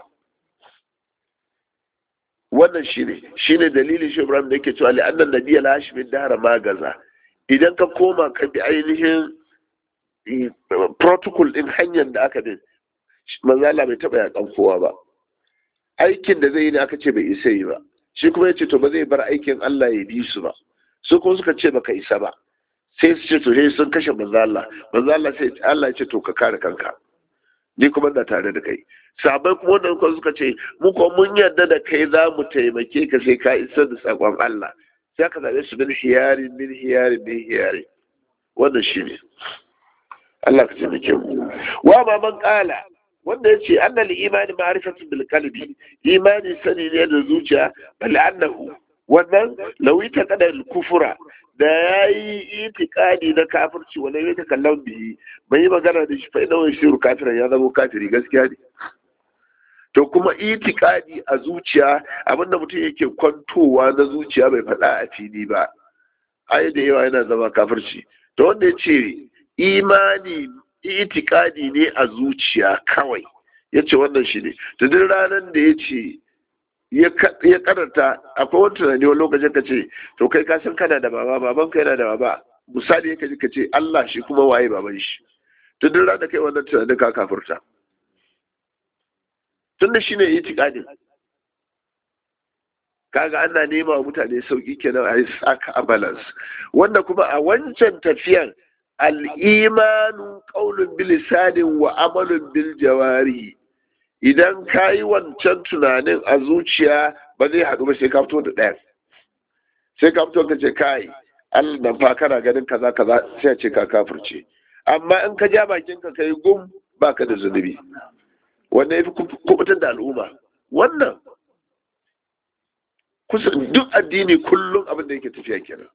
wannan shine shine dalilin shi Ibrahim da yake cewa li annan nabiyya la hashmin dara magaza idan ka koma ka bi ainihin protocol din hanyar da aka bin manzala bai taba yakan kowa ba aikin da zai yi ne aka ce bai isa yi ba shi kuma ya ce to ba zai bar aikin Allah ya bi su ba su kuma suka ce baka isa ba sai su ce to sai sun kashe manzo Allah manzo Allah sai Allah ya ce to ka kare kanka ni kuma na tare da kai sabai kuma wannan kuma suka ce mu ko mun yarda da kai za mu taimake ka sai ka isar da sakon Allah sai ka zabe su bin hiyari min hiyari min hiyari wannan shine Allah ka taimake mu wa ma man qala wanda ya ce annal imani ma'rifatu bil qalbi imani sani ne da zuciya bal annahu wannan lawita kada kufura da ya yi itikadi na kafirci wani ya ta kallon biyi bai yi magana da shi fa'ina wani shiru kafiran ya zama kafiri gaskiya ne to kuma itikadi a zuciya abinda mutum yake kwantowa na zuciya bai faɗa a fili ba ai da yawa yana zama kafirci to wanda ya ce imani itikadi ne a zuciya kawai ya ce wannan shi ne to duk ranar da ya ce ya karanta akwai wani tunani wani lokacin ka ce to kai ka san kana da baba baban ka yana da baba misali ya kaji ka ce Allah shi kuma waye baban shi to duk ranar kai wannan tunanin ka kafurta tun da shine itikadin kaga ana nema wa mutane sauki kenan a yi saka a balance wanda kuma a wancan tafiyan al'imanu qaulun bilisanin wa amalun bil jawarihi idan ka yi wancan tunanin a zuciya ba zai haɗu ba sai ka fito da ɗaya sai ka fito ka ce kai Allah nan fa kana ganin kaza kaza sai a ce ka kafirce amma in ka ja bakin ka kai gum baka da zunubi wannan yafi kubutar da al'umma wannan kusa duk addini kullum abin da yake tafiya kenan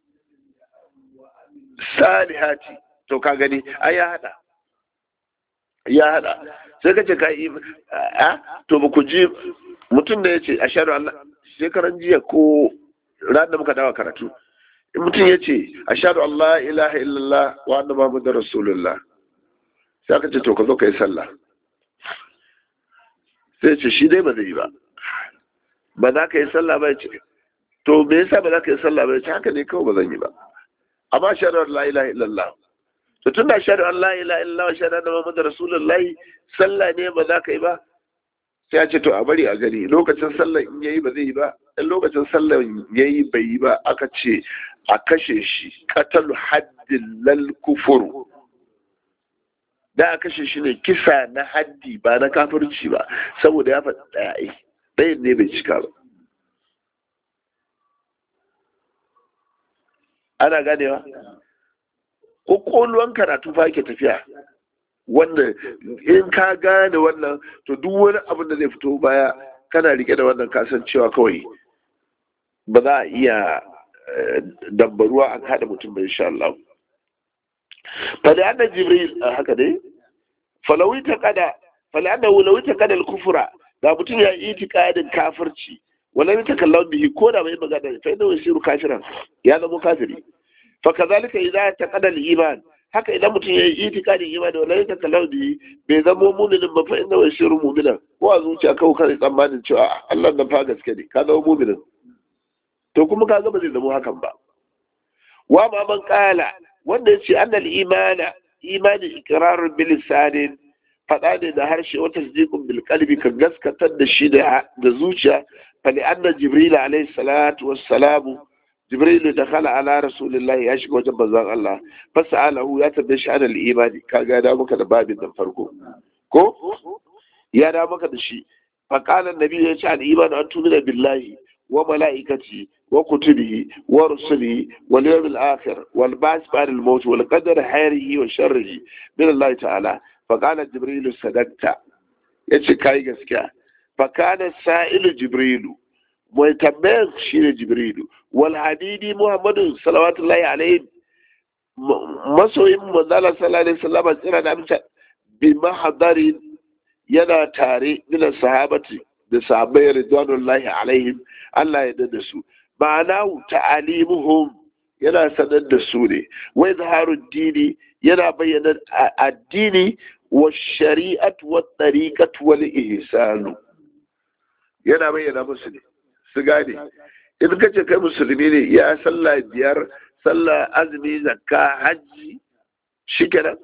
salihati to ka gani ai ya hada ya hada sai ka ce ka yi a to ba ku ji mutum da ya ce a shaɗu Allah shekaran jiya ko ran da muka dawa karatu mutum ya ce a shaɗu Allah ilaha illallah wa anna Muhammadu Rasulullah sai aka ce to ka zo ka yi sallah sai ce shi dai ba zai yi ba ba za ka yi sallah ba ya ce to me yasa ba za ka yi sallah ba ya ce haka ne kawai ba zan yi ba amma shaɗu Allah ilaha illallah to tun da shaɗu Allah ila illa wa shaɗu da Muhammadu Rasulullahi sallah ne ba za ka yi ba sai ya ce to a bari a gani lokacin sallar in yayi ba zai yi ba in lokacin sallar yayi bai yi ba aka ce a kashe shi qatalu haddin lal kufur da a kashe shi ne kisa na haddi ba na kafirci ba saboda ya faɗi ɗaya ai ɗayan ne bai cika ba ana ganewa ƙwaƙwalwan karatu fa ke tafiya wanda in ka gane wannan to duk wani abin da zai fito baya kana rike da wannan kasancewa kawai ba za a iya dambaruwa an haɗa mutum bai insha Allah fali anna jibril haka dai falawi ta kada fali anna wulawi ta kada al-kufra da mutum ya yi itikadin kafirci wala ta kallon bihi ko da bai magana fa inda wasiru kafiran ya zama kafiri fa kazalika idza taqada al-iman haka idan mutum ya yi itikadin imani wala ta kallon bihi bai zama mu'minin ba fa inda wasiru mu'minan ko a zuciya kawai kai tsammanin cewa Allah nan fa gaske ne ka zama mu'minin to kuma ka ga ba zai zama hakan ba wa ma man qala wanda yace annal imana imani iqrarun bil lisanin faɗa ne da harshe wata tasdiqun bil qalbi ka gaskatar da shi da zuciya fali anna jibril alayhi salatu wassalamu jibril da khala ala rasulillah ya shiga wajen manzon Allah fasalahu ya tambaye shi anal imani kaga da maka da babin nan farko ko ya da maka da shi fa qala annabi ya ce al imanu an tumina billahi wa malaikati wa kutubihi wa rusulihi wal yawmil akhir wal ba'th ba'da al maut wal qadar khairihi wa sharrihi min Allah ta'ala فقال جبريل صدقت yace kai gaskiya fakana sa'ilu jibrilu mai tambayar shi ne jibrilu wal hadidi muhammadu salawatullahi alaihi masoyin manzala sallallahu alaihi wasallam tsira da amince bi mahadari yana tare min sahabati da sahabbai ridwanullahi alaihim Allah ya dada su ma'ana ta'alimuhum yana sanar da su ne wai zaharu dini yana bayyana addini wa shari'at wa tariqat wal ihsanu yana bayyana musu ne su gane in ka ce kai musulmi ne ya sallah biyar sallah azumi zakka hajji shikenan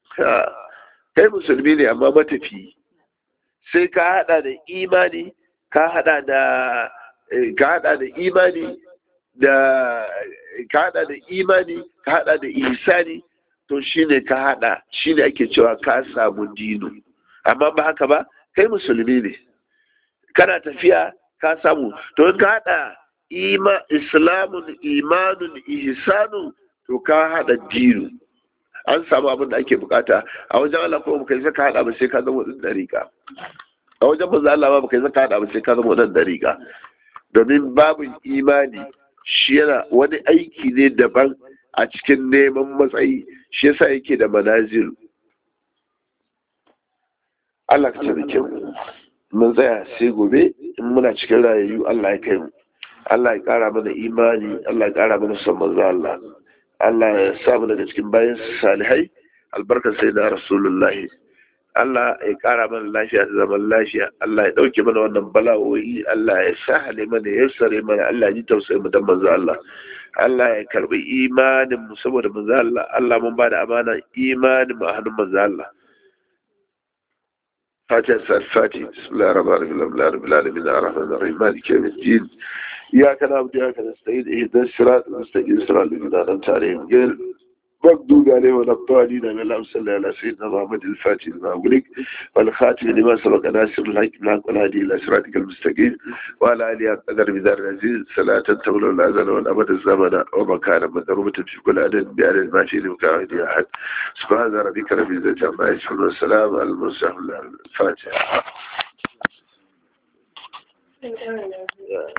kai musulmi ne amma matafi sai ka hada da imani ka hada da ka hada da imani da ka hada da imani ka hada da ihsani to shine ka hada shine ake cewa ka samu dino amma ba haka ba kai musulmi ne kana tafiya ka samu to in ka hada ima islamun imanun ihsanun to ka hada dino an samu abin da ake bukata a wajen Allah kuma kai saka hada ba sai ka zama wadin dariƙa a wajen manzo Allah ba kai saka hada ba sai ka zama wadin dariƙa domin babin imani shi yana wani aiki ne daban a cikin neman matsayi shi yasa yake da manazil Allah ka tabbake mu mun tsaya sai gobe in muna cikin rayayyu Allah ya kai mu Allah ya kara mana imani Allah ya kara mana son manzo Allah Allah ya sa mu daga cikin bayan salihai albarkar sai da rasulullahi Allah ya kara mana lafiya da zaman lafiya Allah ya dauke mana wannan bala'o'i Allah ya sahale mana ya sare mana Allah ya ji tausayi mu dan manzo Allah Allah ya karbi imanin mu saboda manzo Allah Allah mun bada amana imanin mu a hannun manzo Allah فاتحة الفاتحة بسم الله الرحمن الرحيم الحمد لله رب العالمين الرحمن الرحيم مالك يوم الدين إياك نعبد وإياك نستعين اهدنا الصراط المستقيم صراط الذين أنعمت عليهم غير مغضوب عليهم ولا الضالين من اللهم صل على سيدنا محمد الفاتح لما أغلق والخاتم لما سبق ناصر الحق بالحق والهادي إلى صراطك المستقيم وعلى آله قدر بدار العزيز صلاة تمر الأزل والأبد الزمن ومكانا مضروبة في كل عدد بعدد ما شئت مكان أحد سبحان ربك رب العزة عما يصفون والسلام على المرسلين الفاتحة